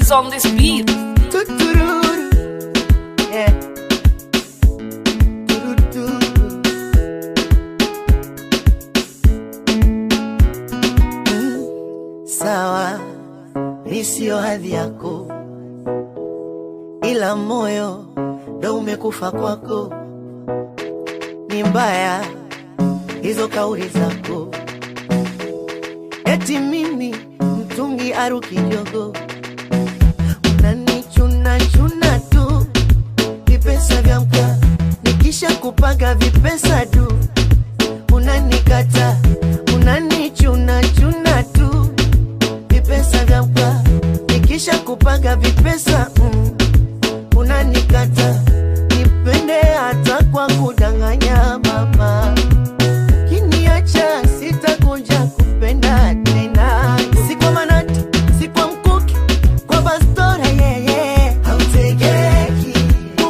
is on this beat. Tutururu. Yeah. Turuturu. Mm, Sawa, mi sio hadhi yako, ila moyo ndo umekufa kwako. Ni mbaya hizo kauli zako, eti mimi mtungi aruki jogo unanichuna chuna tu vipesa vya mka nikisha kupaga vipesa du unanikata unanichuna chuna tu vipesa vya mka nikisha kupaga vipesa mm, unanikata nipende hata kwa kudanganya mama kiniacha sitakuja kupenda tena si kwa manati si kwa mkuki kwa bastora yeye hautegeki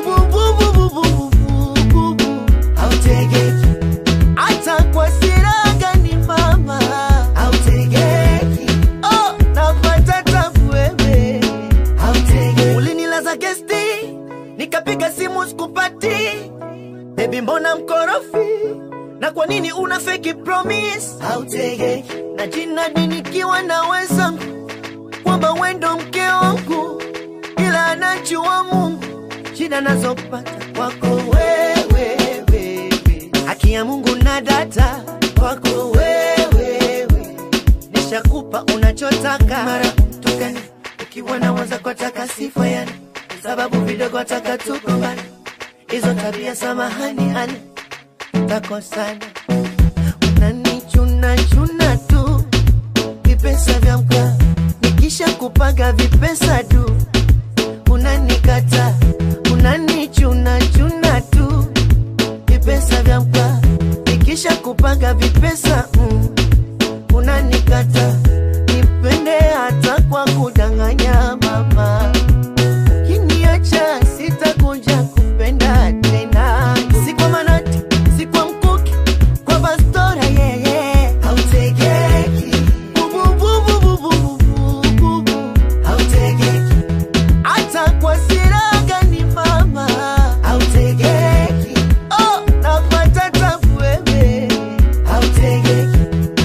bubububububububu hautegeki hata kwa siraga ni mama hautegeki oh napata tabu wewe hautegeki ulinilaza gesti nikapiga simu sikupati Baby mbona mkorofi? Na kwa nini una fake promise? Hautegeki na jina nikiwa na wenzangu kwamba wendo mke wangu, ila anajua Mungu shida nazopata kwako wewe, baby. Haki ya Mungu na data kwako wewe, nishakupa unachotaka mara mtukani ukiwa na mwanza kwa taka sifa yani sababu vidogo taka tukombana hizo tabia samahani hani takosana unanichuna chuna tu vipesa vya mka nikisha kupaga vipesa du unanikata unanichuna chuna tu vipesa vya mka nikisha kupaga vipesa mm, unanikata nipende hata kwa kudanganya mama kiniacha sitakuja kupenda tena si kwa manati si kwa mkuki kwa bastora yeye hautegeki bubububububububu hautegeki hata kwa siraga ni mama hautegeki oh napata tabu wewe hautegeki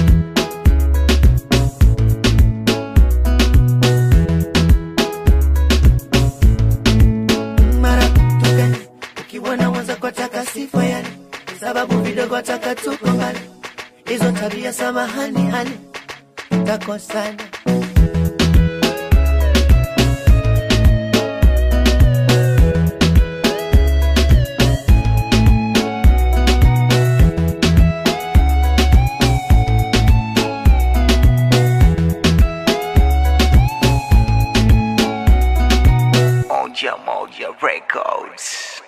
mara tukani ukiwa na mwanza kwa taka sifa yani sababu vidogo taka tuko mbali hizo tabia samahani hani takosana Moja Moja Records.